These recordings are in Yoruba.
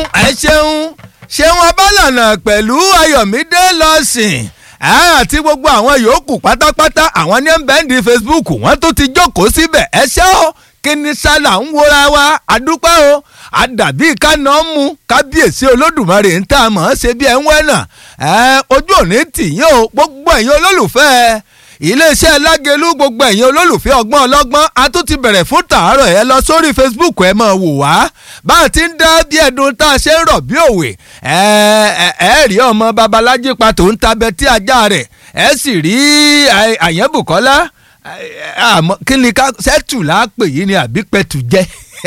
ẹ ṣeun ṣeun abálànà pẹ̀lú ayọ̀mídé lọ́sìn àti gbogbo àwọn yòókù pátápátá àwọn ní bẹ́ẹ̀ndì facebook wọ́n tó ti jókòó síbẹ̀ ẹ ṣé o kí ni sálà ń wora wa àdúpẹ́ o àdàbí kánà mú kábíyèsí olódùmarè ń tà mọ́ ṣe bí ẹ ń wẹ́nà ojú òní tìyín o gbogbo ẹ̀yin olólùfẹ́ iléeṣẹ́ lágẹ̀lú gbogbo ẹ̀yin olólùfẹ́ ọgbọ́n ọlọ́gbọ́n a tún ti bẹ̀rẹ̀ fún tàárọ̀ ẹ lọ sórí facebook ẹ máa wò wá bá a ti ń dá bí ẹdun tá a ṣe ń rọ̀ bí òwe ẹ ẹ rí ọmọ babalájí pa tó ń tabẹ tí ajá rẹ̀ ẹ sì rí àyẹ̀bùkọ́lá kí ni ká sẹ́tù là á pè yìí ni àbí pẹ̀tù jẹ́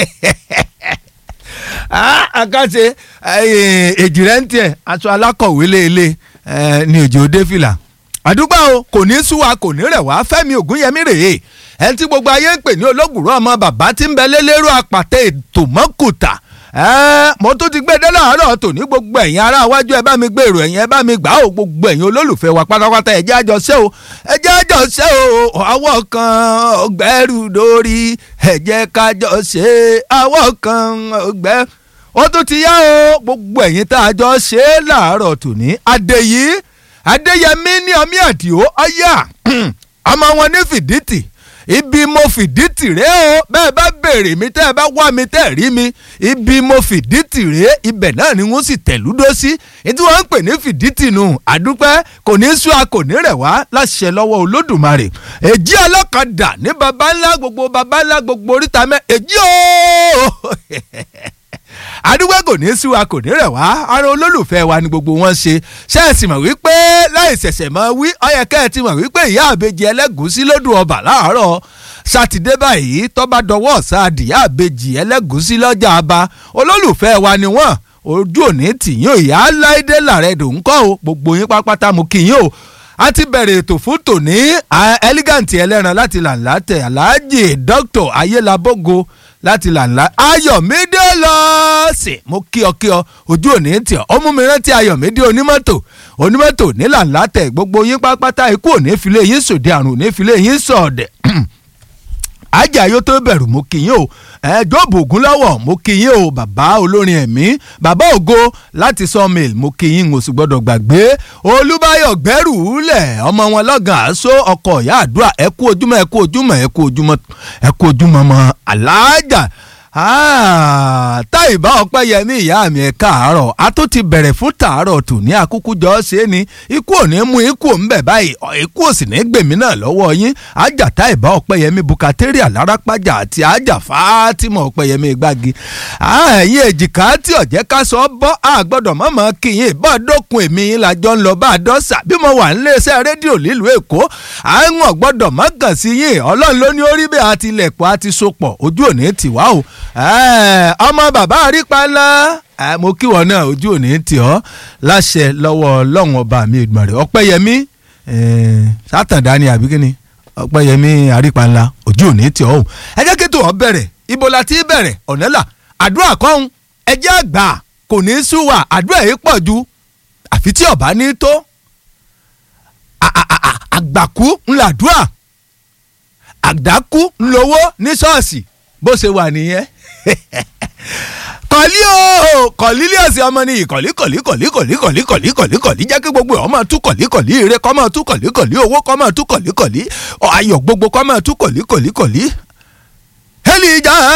àkàṣe èjìrẹ́ ń tiẹ̀ aṣọ alákọ̀wé léèlé ní òjò òde fìlà àdúgbò o kò ní sú wa kò ní rẹ̀ wá fẹ́mi ògúnyẹmí rèé ẹni tí gbogbo ayé ń pè ní olóògùrọ̀ ọmọ bàbá tí ń bẹ lélẹ́rú àpàtẹ ètò mọ́kùtà mo tún ti gbé dé láàárọ̀ tòní gbogbo ẹ̀yin ará iwájú ẹ bá mi gbé èrò ẹ̀yin ẹ bá mi gbà ó gbogbo ẹ̀yin olólùfẹ́ wa pátápátá ẹ jẹ́ àjọ ṣe o ẹ jẹ́ àjọ ṣe o àwọ̀ kan ọgbẹ́rù lórí ẹ jẹ́ kájọ ṣe àwọ̀ kan ọgbẹ́ ó tún ti yá o gbogbo ẹ̀yin tá a jọ ṣe é láàárọ̀ tòní adéyí adéyẹmí ní ọmí àdìo ọyà ọmọ wọn ní fìdítì ibi mo fìdítì rẹ o bẹ́ẹ̀ bá béèrè mi tẹ́ ẹ bá wá mi tẹ́ ẹ rí mi ibi mo fìdítì rẹ ibẹ̀ náà ni wọ́n sì tẹ̀lúdó sí ètí wọ́n ń pè ní fìdítì nù àdúpẹ́ kò ní sú a kò ní rẹ̀ wá láṣẹ lọ́wọ́ olódùmarè èjì ọlọ́kadà ní baba ńlá gbogbo baba ńlá gbogbo oríta mẹ́ èjì ooo àdúgbò kò ní sí wa kò ní rẹ̀ wá ara olólùfẹ́ wa ni gbogbo wọn ṣe ṣe é sì mọ̀ wípé láì ṣẹ̀ṣẹ̀ mọ̀ wí ọ̀yẹ̀kẹ́ ẹ̀ ti mọ̀ wípé ìyá àbejì ẹlẹ́gùsí lódù ọba láàárọ̀ sátidé báyìí tọ́ba dọwọ́ ọ̀sán àbejì ẹlẹ́gùsí lọ́jà aba olólùfẹ́ wa ni wọ́n ojú òní tìyín ìyá láìdé làrẹ́dò ńkọ́ o gbogbo yín pápátá mo kí yín o a ti bẹ̀rẹ̀ ètò fún tòní elegant ẹlẹ́ran láti làǹlà tẹ̀ aláàjì dr ayélabogo láti làǹlà ayọ̀mídé lọ́ọ̀sì mo kí ọ kí ọ ojú òní tì ọ ọmú mi rántí ayọ̀mídé onímọ́tò onímọ́tò ní làǹlà tẹ̀ gbogbo yín pápátá ikú òní filé yín sòdì àrùn òní filé yín sọ̀ọ̀dẹ̀ ajá ayó tó bẹ̀rù mo kì í yín o ẹ̀ẹ́dọ́bù ògúnlọ́wọ̀ mo kì í yín o bàbá olórin ẹ̀mí bàbá ògo láti sawmill mo kì í yín o sì gbọ́dọ̀ gbàgbé olúbáyọ̀ gbẹ́rù lẹ̀ ọmọ wọn lọ́gàn àṣọ ọkọ̀ ìyá àdúrà ẹ kú ojúmọ́ ẹ kú ojúmọ́ ẹ kú ojúmọ́ ẹ kú ojúmọ́ mọ́ aláàjà táìbá ọpẹ́ yẹmí ìyá mi ẹ káàárọ̀ a tó ti bẹ̀rẹ̀ fún tàárọ̀ tù ní àkúkú jọ ṣe é ni ikú ò ní mú ikú ò ń bẹ̀ báyìí ikú ò sì ní gbèmí náà lọ́wọ́ yín ajá táìbá ọpẹ́ yẹmí bukateria alárápájà àti ajá fátímọ̀ ọpẹ́ yẹmí gbági ẹ̀yin èjìká tí ọ̀jẹ́ ká sọ bọ́ a gbọ́dọ̀ mọ̀mọ́ kíyìn bọ́ dókun èmi yín lájọ ń lọ bá a dọ́sà bí mo wà níléeṣẹ́ rédíò nílùú èkó àwọn gbọ́dọ̀ mọ́kàn sí yín ọlọ́run ló ní orí bẹ́ẹ̀ àti ilẹ̀kùn àti sopọ̀ ojú òní tìwá o ọmọ bàbá àrípalá mo kí wọn náà ojú òní tì ọ́ láṣẹ lọ́wọ́ ọlọ́run ọba mi ìgbọ̀nrẹ́ ọpẹ́yẹmí sátàndá ni àbí kíni ọpẹ́yẹmí àrípalá ojú òní tì ọ́ o ẹ jẹ́ kí tó ọ bẹ̀rẹ̀ ibo la ti bẹ̀rẹ̀ ọ̀nẹ́là àdúrà kọ́hún ẹ jẹ́ àgbà kò ní í sú wa àdúrà yìí pọ̀ ju àfi tí ọba ní tó àgbàkú ńlàdúrà àdákú ńlówó ní ṣọ́ọ̀ṣì bó ṣe wà nìyẹn kọ̀lí o kọ̀lílíọ̀sì ọmọ ni ìkọ̀lí kọ̀lí kọ̀lí kọ̀lí kọ̀lí kọ̀lí kọ̀lí kọ̀lí jẹ́ kí gbogbo ọmọ tú kọ̀lí kọ̀lí ire kọ́ máa tú kọ̀lí kọ̀lí owó kọ́ máa tú kọ̀lí kọ̀lí ayọ̀ gbogbo kọ́ máa tú kọ̀lí kọ̀lí kọ̀lí. hẹ́lì ìjà